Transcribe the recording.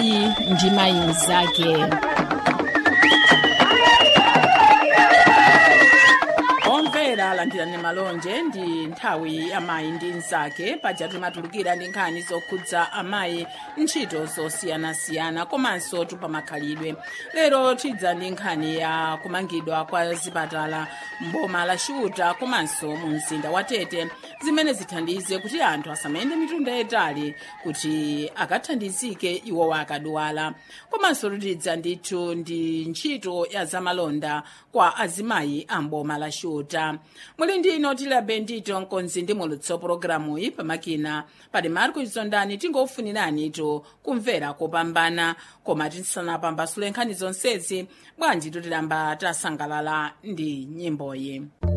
mayi ndi mayi mnzake omvera landirani malonje ndi nthawi ya mayi ndi mnzake paja timatulukira ndi nkhani zokhudza amayi ntchito zosiyanasiyana komanso tupamakhalidwe lero tidza ndi nkhani ya kumangidwa kwa zipatala mboma la xuta komanso mu mzinda wa tete zimene zithandize kuti anthu asamayende mitunda yayitali kuti akathandizike iwowa akadwala komanso tidza ndithu ndi ntchito ya zamalonda kwa azimayi a mboma la xuta muli ndino tilabe ndito mkonzi ndi mulutso pologalamu iyi pamakina pali marco chizondani tingofunirani ito kumvera kopambana koma tisanapambasule nkhani zonsezi bwanji tutilamba tasangalala ndi nyimboyi